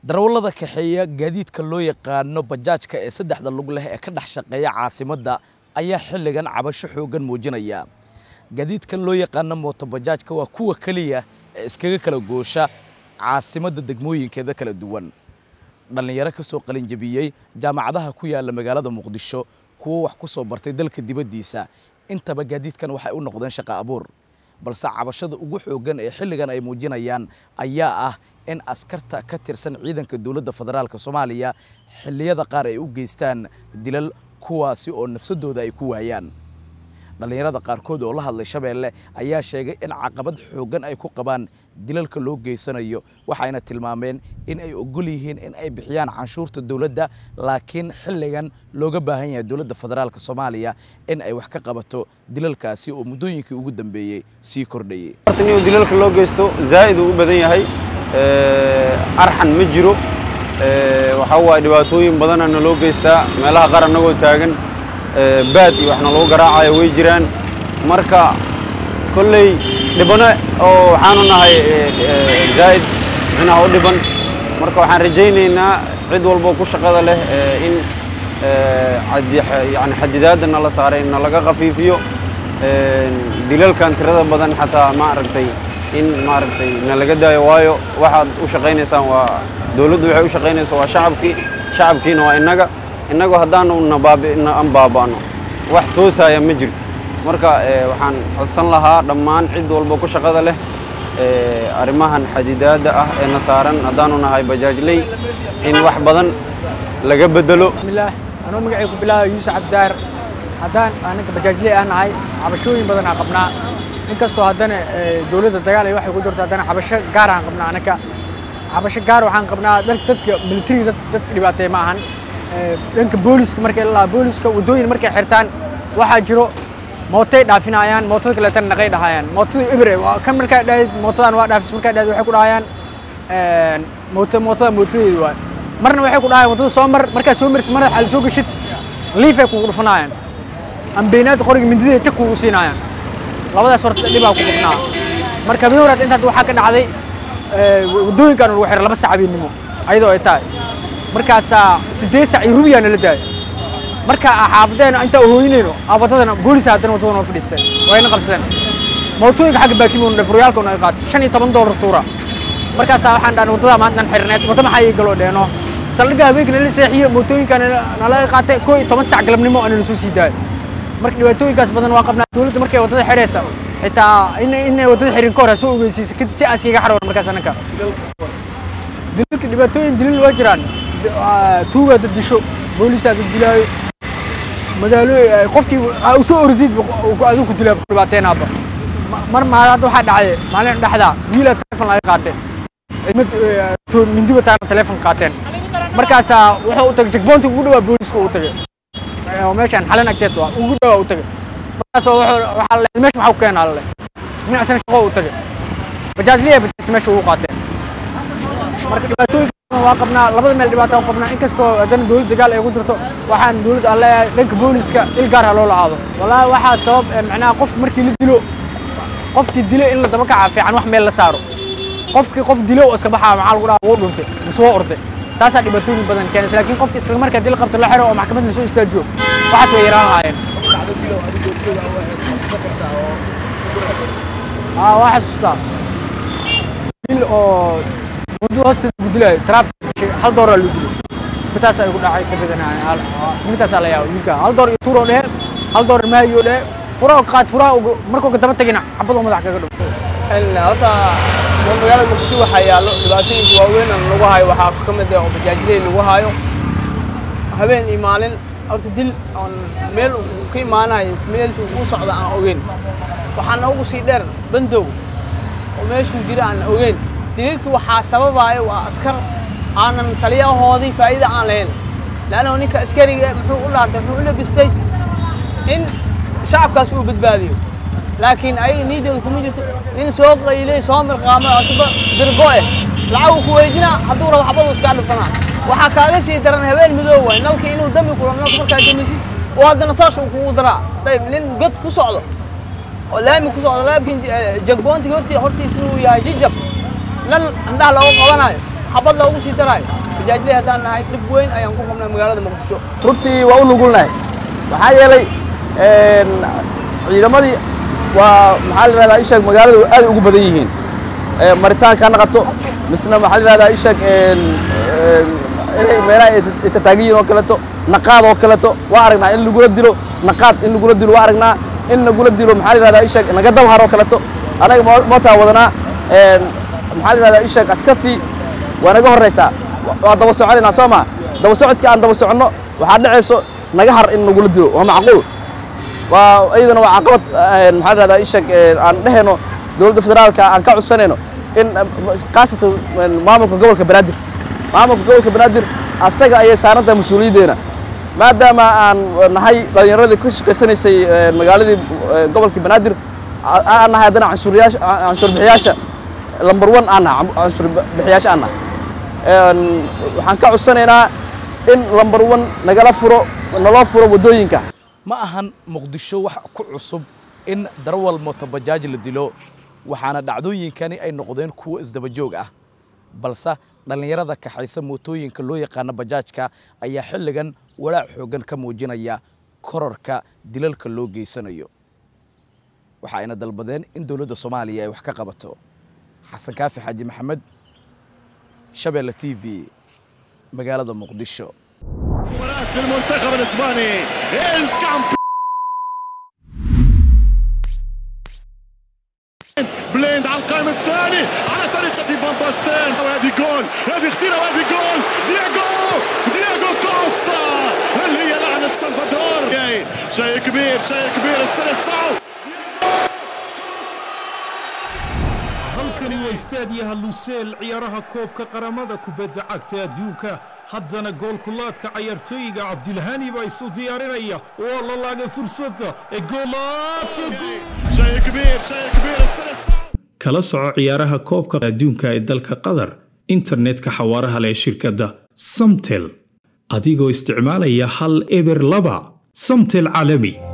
darawallada kaxeeya gaadiidka loo yaqaano bajaajka ee saddexda lug leh ee ka dhex shaqeeya caasimadda ayaa xilligan cabasho xooggan muujinaya gaadiidkan loo yaqaano mootobajaajka waa kuwa keliya ee iskaga kala goosha caasimadda degmooyinkeeda kala duwan dhallinyaro ka soo qalinjabiyey jaamacadaha ku yaalla magaalada muqdisho kuwo wax ku soo bartay dalka dibaddiisa intaba gaadiidkan waxay u noqdeen shaqo abuur balse cabashada ugu xooggan ee xilligan ay muujinayaan ayaa ah in askarta ka tirsan ciidanka dowladda federaalk soomaaliya xilliyada qaar ay u geystaan dilal kuwaasi oo nafsadooda ay ku waayaan dhallinyarada qaarkood oo la hadlay shabeelle ayaa sheegay in caqabad xooggan ay ku qabaan dilalka loo geysanayo waxayna tilmaameen in ay ogol yihiin in ay bixiyaan canshuurta dowladda laakiin xilligan looga baahan yahay dowladda federaalk soomaaliya in ay wax ka qabato dilalkaasi oo muddooyinkii ugu dambeeyey sii kordhayey in dilalka loo geysto zaa'id uu u badan yahay arxan ma jiro waxaa waaye dhibaatooyin badana na loo geystaa meelaha qaar annagoo taagan baad iyo waxna lagu garaacayo way jiraan marka kolley dhibano oo waxaanu nahay zaa'id micnaha u dhiban marka waxaan rajaynaynaa cid walbo ku shaqada leh in yani xadidaadda nala saaray na laga khafiifiyo dilalkan tirada badan xataa maaragtay in maaragtay na laga daayo waayo waxaad u shaqaynaysaan waa dowladdu waxay u shaqaynaysaa waa shacabkii shacabkiina waa innaga innagu haddaanu nabaabi'an baaba'no wax toosaya ma jirto marka waxaan codsan lahaa dhammaan cid walba ku shaqada leh arrimahan xadidaadda ah ee na saaran haddaanu nahay bajaajley in wax badan laga bedelo bismillaah anuu magacay ku bilaaba yuusuf cabdaar haddaan anaga bajaajley aan nahay cabashooyin badan aan qabnaa inkastoo haddana dowladda dagaal ay waxay ku jirto haddana cabasho gaar aan qabnaa anaga cabasho gaar waxaan qabnaa dadka military dad dad dhibaateey ma ahan dhanka booliska markay la booliska waddooyin markay xirtaan waxaa jiro mootay dhaafinayaan mootada kaleetana naqay dhahayaan mootada ibre kan markaa dhahayd mootadan waa dhaafis markaa dhahayd waxay ku dhahayaan moota mootada mootadeedu waa marna waxay ku dhahayaan waddada soo mar markaa soo martid marna xal soo gashid liifay kugu dhufanayaan ambeenaadda qoriga mindideeda jak kugu siinayaan labadaas horta dhibaa ku qabnaa marka habeen horaad intaad waxaa ka dhacday waddooyinkaan lagu xiray laba sac habeennimo ayadoo ay tahay markaasaa siddeed sac iyo rubiyaa nala daaya marka xaafadeena intaa hooyinayno waddadana boolisa haddana waddada noo fadhiisteen wayna qabsadeen mootooyinka xagga baakimoona furyaalka naga qaatay shan iyo toban doolar tuura markaasaa waxaan dhahnay waddadaa maantan xirneed wadda maxaa ii galoo dheeno saldhigga habeenka nala seexiye mootooyinkaan nalaga qaatay koo iyo toban sac galabnimo ana lasoo sii daaya marka dhibaatooyinkaas badan waa qabnaa dowladda markay waddada xiraysa xitaa inay waddada xirin ka hor ha soo ogeysiisa si aas iga xarwan markaas anaka dilalka dhibaatooyin dilil waa jiraan tuugaa dad disho boolisaa dad dilaayo magaalo qofkii u soo ordid adigu ku dilaa dhibaateenaaba mar maal hadda waxaa dhacday maalin dhexdaa wiilaa telefon laga qaateen mindiba taana telefon qaateen markaasaa wuxuu u tagay jagboonti ugu dhawaa booliska u tagay oo meeshaan xalan agteed waa ugu dhawaa u tagay markaasoo waxaa le meesha maxaa ku keenaa le dhinacsan shaqo u tagay bajaajliya bajaajta meesha ugu qaateen marka dhibaatooyinka waa qabnaa labada meel dhibaato aan qabnaa inkastoo haddana dowladda dagaal ay ku jirto waxaan dowladda aan leeyahay dhanka booliska il gaar ha loo lacaado wallaahi waxaa sabab macnaha qofka markii la dilo qofkii dilo in la daba kaca fiican wax meel la saaro qofkii qof dilo oo iska baxaa maxaa lagu dhaha wuu dhuntay mise waa orday taasaa dhibaatooyin badan keenaysa laakiin qofka isla markaa dil qabta la xiro oo maxkamad la soo istaajiyo waxaas way yaraan lahaayeen aa waa xasuustaa dil oo waddo hoosteeda lagu dilaayo traafik hal dooraa loo dilay midtaas ay ku dhacay kabadana midtaasaa la yaaba wiilka hal door iyo tuuroo dhehe hal door maayo dhehe furaha qaad furaha markuu ka daba tagina xabad oo madax kaga dhufto horta magaalada muqdisho waxaa yaallo dhibaatooyinka waaweyn oo lagu hayo waxaa ka mid ah oo bajaajiley lagu hayo habeen iyo maalin horta dil oon meel ka imaanayo meeltu u socda aan ogeyn waxaa noogu sii dheer bandow oo meeshuu jira aan ogeyn dililkii waxaa sababaayo waa askar aanan taliyahoodii faa'iida aan lahayn laanna ninka askariga muxuu u dhaartay muxuu u labistay in shacabkaas uu badbaadiyo laakiin ayaga niidooda kuma jirto nin soo qaylay soo mirqaamay asba dirgo eh lacag uu ku weydinaa hadduu rabo xabadu iskaa dhifanaa waxaa kaaga sii daran habeen midoob waay nalka inuu dami kuro nalka markaa damisid oo haddana toosh uu kugu daraa dayib nin god ku socdo oo laami ku socdo laakiin jagboontiga horti hortiisa uu yahay jijab nal indhaha looga qabanayo xabad loogu sii daraayo bajaajley haddaan nahay dhib weyn ayaan ku qabnaa magaalada muqdisho runtii waa u nugulnahay maxaa yeelay ciidamadii waa maxaa la yidhahdaa isheeg magaalada aad ugu badan yihiin maritaanka ha naqato misna maxaa la yidhahdaa isheeg inay meelaha ay tataagan yihiin oo kaleeto naqaad oo kaleeto waa aragnaa in lagula dilo naqaad in lagula dilo waa aragnaa in lagula dilo maxaa la yidhahdaa isheeg naga dabhar oo kaleeto anaga mootaa wadanaa maxaa la yidhahdaa isheeg askartii waa naga horraysaa waa daba soconaynaa soo maa daba socodkii aan daba soconno waxaa dhacayso naga har in nagula dilo waa macquul waa iyadana waa caqabad maxaa la yidhahdaa isheeg aan dhehayno dowladda federaalka aan ka codsanayno in khaasatan maamulka gobolka banaadir maamulka gobolka banaadir asaga ayay saaran tahay mas-uuliyaddeena maadaama aan nahay dhallinyaradii ka shaqaysanaysay magaaladii gobolka banaadir aan nahay haddana canshuuryaasha canshuur bixiyaasha lambar one aan nahay canshuur bixiyaasha aan nahay waxaan ka codsanaynaa in lambar one nagala furo naloo furo waddooyinka ma ahan muqdisho wax ku cusub in darawal mootobajaaj la dilo waxaana dhacdooyinkani ay noqdeen kuwo isdaba joog ah balse dhallinyarada kaxaysa mootooyinka loo yaqaano bajaajka ayaa xilligan walaac xooggan ka muujinaya korarka dilalka loo geysanayo waxa ayna dalbadeen in dowladda soomaaliya ay wax ka qabato xasan kaafi xaaji maxamed shabeelle t v magaalada muqdisho مباراة المنتخب الاسباني الكامب بليند على القائم الثاني على طريقة فان باستين وهذه جول هذه خطيرة وهذه جول دياغو دياغو كوستا اللي هي لعنة سلفادور شيء كبير شيء كبير السلسعو halkani waa istaadiyaha luseel ciyaaraha koobka qaramada kubadda cagta adduunka haddana goolkulaadka cayaartooyiga cabdilhani baa isu diyaarinaya waa la laagay fursadda ee شيء كبير شيء كبير السلسعو kala soco ciyaaraha koobka adduunka ee dalka qatar internetka xawaaraha leh shirkadda samtel adigoo isticmaalaya hal eber laba samtel caalami